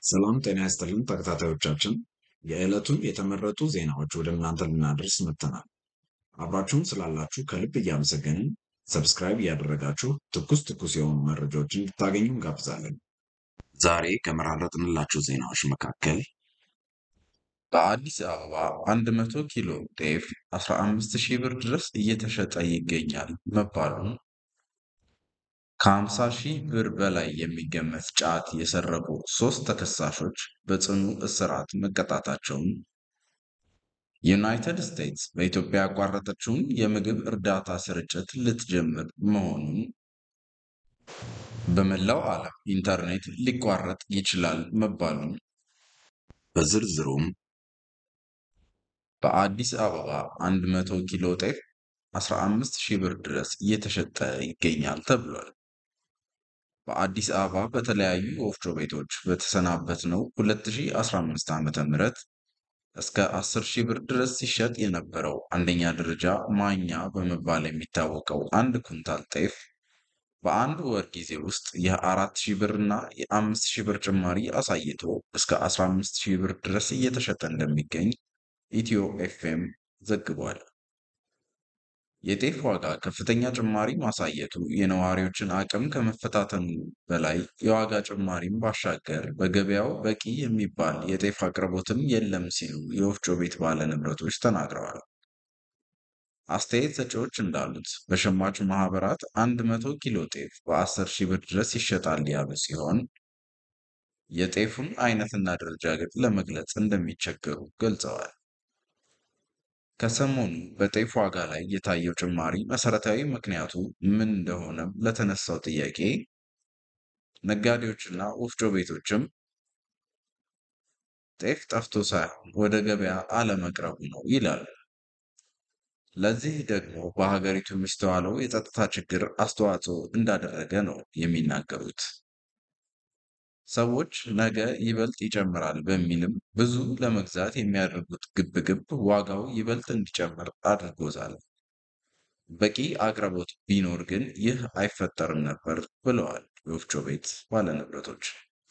ሰላም ጤና ይስጥልን ተከታታዮቻችን፣ የዕለቱን የተመረጡ ዜናዎች ወደ እናንተ ልናደርስ መጥተናል። አብራችሁን ስላላችሁ ከልብ እያመሰገንን ሰብስክራይብ እያደረጋችሁ ትኩስ ትኩስ የሆኑ መረጃዎችን እንድታገኙ እንጋብዛለን። ዛሬ ከመራረጥንላችሁ ዜናዎች መካከል በአዲስ አበባ 100 ኪሎ ጤፍ 15 ሺህ ብር ድረስ እየተሸጠ ይገኛል መባሉን፣ ከ50 ሺህ ብር በላይ የሚገመት ጫት የሰረቁ ሶስት ተከሳሾች በጽኑ እስራት መቀጣታቸውን፣ ዩናይትድ ስቴትስ በኢትዮጵያ ያቋረጠችውን የምግብ እርዳታ ስርጭት ልትጀምር መሆኑን፣ በመላው ዓለም ኢንተርኔት ሊቋረጥ ይችላል መባሉን፣ በዝርዝሩም በአዲስ አበባ 100 ኪሎ ጤፍ 15 ሺህ ብር ድረስ እየተሸጠ ይገኛል ተብሏል። በአዲስ አበባ በተለያዩ ወፍጮ ቤቶች በተሰናበትነው 2015 ዓ.ም እስከ 10 ሺህ ብር ድረስ ሲሸጥ የነበረው አንደኛ ደረጃ ማኛ በመባል የሚታወቀው አንድ ኩንታል ጤፍ በአንድ ወር ጊዜ ውስጥ የ4 ሺህ ብር እና የ5 ሺህ ብር ጭማሪ አሳይቶ እስከ 15 ሺህ ብር ድረስ እየተሸጠ እንደሚገኝ ኢትዮ ኤፍኤም ዘግቧል። የጤፍ ዋጋ ከፍተኛ ጭማሪ ማሳየቱ የነዋሪዎችን አቅም ከመፈታተኑ በላይ የዋጋ ጭማሪም ባሻገር በገበያው በቂ የሚባል የጤፍ አቅርቦትም የለም ሲሉ የወፍጮ ቤት ባለንብረቶች ተናግረዋል። አስተያየት ሰጪዎች እንዳሉት በሸማች ማህበራት 100 ኪሎ ጤፍ በ10 ሺህ ብር ድረስ ይሸጣል ያሉ ሲሆን የጤፉን አይነትና ደረጃ ግን ለመግለጽ እንደሚቸገሩ ገልጸዋል። ከሰሞኑ በጤፍ ዋጋ ላይ የታየው ጭማሪ መሰረታዊ ምክንያቱ ምን እንደሆነም ለተነሳው ጥያቄ ነጋዴዎችና ወፍጮ ቤቶችም ጤፍ ጠፍቶ ሳይሆን ወደ ገበያ አለመቅረቡ ነው ይላሉ። ለዚህ ደግሞ በሀገሪቱ የሚስተዋለው የጸጥታ ችግር አስተዋጽኦ እንዳደረገ ነው የሚናገሩት። ሰዎች ነገ ይበልጥ ይጨምራል በሚልም ብዙ ለመግዛት የሚያደርጉት ግብግብ ዋጋው ይበልጥ እንዲጨምር አድርጎታል። በቂ አቅርቦት ቢኖር ግን ይህ አይፈጠርም ነበር ብለዋል የወፍጮ ቤት ባለንብረቶች።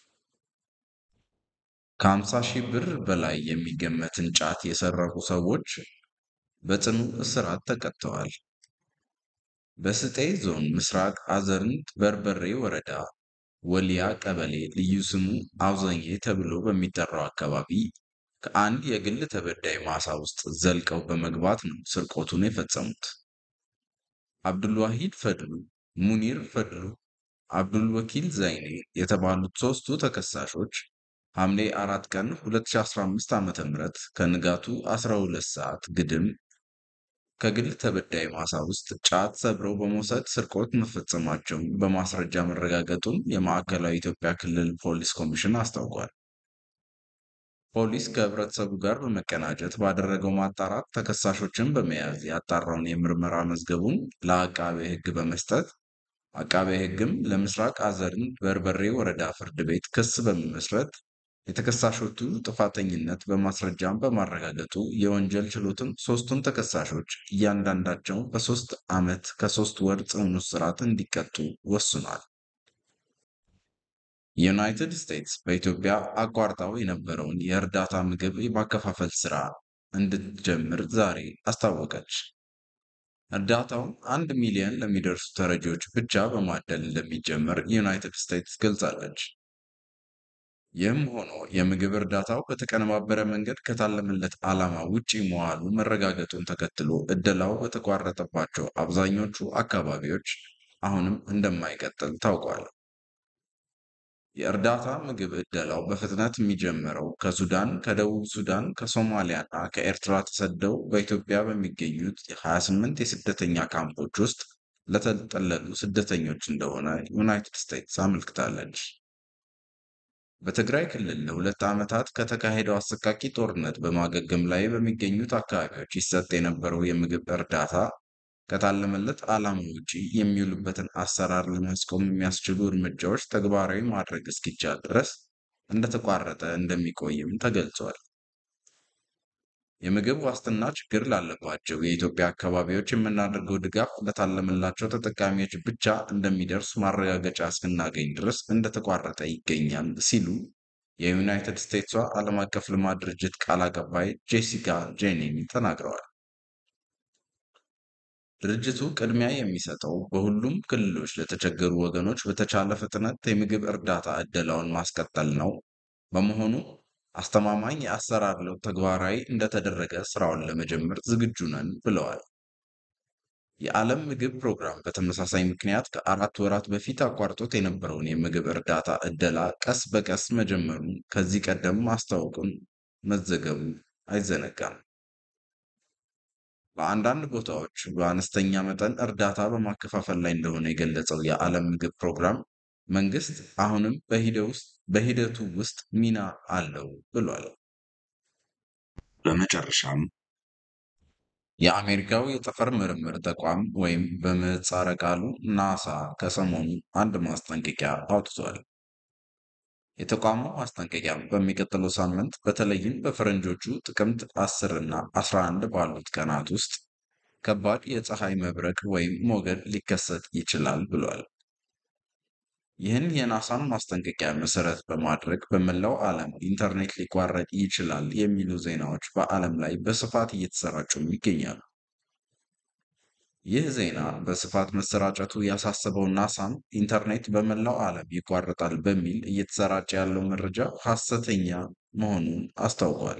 ከ50 ሺህ ብር በላይ የሚገመትን ጫት የሰረቁ ሰዎች በጽኑ እስራት ተቀጥተዋል። በስጤ ዞን ምስራቅ አዘርንት በርበሬ ወረዳ ወሊያ ቀበሌ ልዩ ስሙ አውዘኜ ተብሎ በሚጠራው አካባቢ ከአንድ የግል ተበዳይ ማሳ ውስጥ ዘልቀው በመግባት ነው ስርቆቱን የፈጸሙት። አብዱልዋሂድ ፈድሉ፣ ሙኒር ፈድሉ፣ አብዱልወኪል ዘይኔ የተባሉት ሶስቱ ተከሳሾች ሐምሌ አራት ቀን 2015 ዓ.ም ከንጋቱ 12 ሰዓት ግድም ከግል ተበዳይ ማሳ ውስጥ ጫት ሰብረው በመውሰድ ስርቆት መፈጸማቸውን በማስረጃ መረጋገጡን የማዕከላዊ ኢትዮጵያ ክልል ፖሊስ ኮሚሽን አስታውቋል። ፖሊስ ከህብረተሰቡ ጋር በመቀናጀት ባደረገው ማጣራት ተከሳሾችን በመያዝ ያጣራውን የምርመራ መዝገቡን ለአቃቤ ሕግ በመስጠት አቃቤ ሕግም ለምስራቅ አዘርን በርበሬ ወረዳ ፍርድ ቤት ክስ በመመስረት የተከሳሾቹ ጥፋተኝነት በማስረጃም በማረጋገጡ የወንጀል ችሎትም ሶስቱን ተከሳሾች እያንዳንዳቸው በሶስት ዓመት ከሶስት ወር ጽኑ እስራት እንዲቀጡ ወስኗል። ዩናይትድ ስቴትስ በኢትዮጵያ አቋርጣው የነበረውን የእርዳታ ምግብ የማከፋፈል ስራ እንድትጀምር ዛሬ አስታወቀች። እርዳታው አንድ ሚሊዮን ለሚደርሱ ተረጂዎች ብቻ በማደል እንደሚጀመር ዩናይትድ ስቴትስ ገልጻለች። ይህም ሆኖ የምግብ እርዳታው በተቀነባበረ መንገድ ከታለመለት ዓላማ ውጪ መዋሉ መረጋገጡን ተከትሎ እደላው በተቋረጠባቸው አብዛኞቹ አካባቢዎች አሁንም እንደማይቀጥል ታውቋል። የእርዳታ ምግብ እደላው በፍጥነት የሚጀምረው ከሱዳን፣ ከደቡብ ሱዳን፣ ከሶማሊያ እና ከኤርትራ ተሰደው በኢትዮጵያ በሚገኙት 28 የስደተኛ ካምፖች ውስጥ ለተጠለሉ ስደተኞች እንደሆነ ዩናይትድ ስቴትስ አመልክታለች። በትግራይ ክልል ለሁለት ዓመታት ከተካሄደው አሰቃቂ ጦርነት በማገገም ላይ በሚገኙት አካባቢዎች ይሰጥ የነበረው የምግብ እርዳታ ከታለመለት ዓላማ ውጪ የሚውልበትን አሰራር ለማስቆም የሚያስችሉ እርምጃዎች ተግባራዊ ማድረግ እስኪቻል ድረስ እንደተቋረጠ እንደሚቆይም ተገልጿል። የምግብ ዋስትና ችግር ላለባቸው የኢትዮጵያ አካባቢዎች የምናደርገው ድጋፍ ለታለመላቸው ተጠቃሚዎች ብቻ እንደሚደርስ ማረጋገጫ እስክናገኝ ድረስ እንደተቋረጠ ይገኛል ሲሉ የዩናይትድ ስቴትሷ ዓለም አቀፍ ልማት ድርጅት ቃል አቀባይ ጄሲካ ጄኒን ተናግረዋል። ድርጅቱ ቅድሚያ የሚሰጠው በሁሉም ክልሎች ለተቸገሩ ወገኖች በተቻለ ፍጥነት የምግብ እርዳታ ዕደላውን ማስቀጠል ነው። በመሆኑ አስተማማኝ የአሰራር ለውጥ ተግባራዊ እንደተደረገ ስራውን ለመጀመር ዝግጁ ነን ብለዋል። የዓለም ምግብ ፕሮግራም በተመሳሳይ ምክንያት ከአራት ወራት በፊት አቋርጦት የነበረውን የምግብ እርዳታ ዕደላ ቀስ በቀስ መጀመሩን ከዚህ ቀደም ማስታወቁን መዘገቡ አይዘነጋም። በአንዳንድ ቦታዎች በአነስተኛ መጠን እርዳታ በማከፋፈል ላይ እንደሆነ የገለጸው የዓለም ምግብ ፕሮግራም መንግስት አሁንም በሂደቱ ውስጥ ሚና አለው ብሏል። በመጨረሻም የአሜሪካው የጠፈር ምርምር ተቋም ወይም በምህጻረ ቃሉ ናሳ ከሰሞኑ አንድ ማስጠንቀቂያ አውጥቷል። የተቋሙ ማስጠንቀቂያ በሚቀጥለው ሳምንት በተለይም በፈረንጆቹ ጥቅምት 10 እና 11 ባሉት ቀናት ውስጥ ከባድ የፀሐይ መብረቅ ወይም ሞገድ ሊከሰት ይችላል ብሏል። ይህን የናሳን ማስጠንቀቂያ መሰረት በማድረግ በመላው ዓለም ኢንተርኔት ሊቋረጥ ይችላል የሚሉ ዜናዎች በዓለም ላይ በስፋት እየተሰራጩም ይገኛሉ። ይህ ዜና በስፋት መሰራጨቱ ያሳሰበው ናሳም ኢንተርኔት በመላው ዓለም ይቋረጣል በሚል እየተሰራጨ ያለው መረጃ ሐሰተኛ መሆኑን አስታውቋል።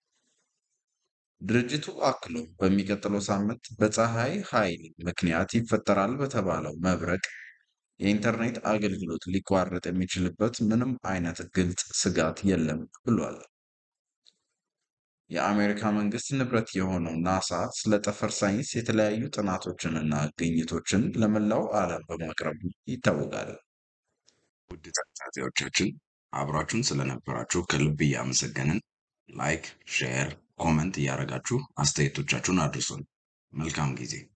ድርጅቱ አክሎ በሚቀጥለው ሳምንት በፀሐይ ኃይል ምክንያት ይፈጠራል በተባለው መብረቅ የኢንተርኔት አገልግሎት ሊቋረጥ የሚችልበት ምንም አይነት ግልጽ ስጋት የለም ብሏል። የአሜሪካ መንግስት ንብረት የሆነው ናሳ ስለ ጠፈር ሳይንስ የተለያዩ ጥናቶችንና ግኝቶችን ለመላው ዓለም በማቅረቡ ይታወቃል። ውድ ተከታታዮቻችን አብራችሁን ስለነበራችሁ ከልብ እያመሰገንን ላይክ፣ ሼር፣ ኮመንት እያደረጋችሁ አስተያየቶቻችሁን አድርሱን። መልካም ጊዜ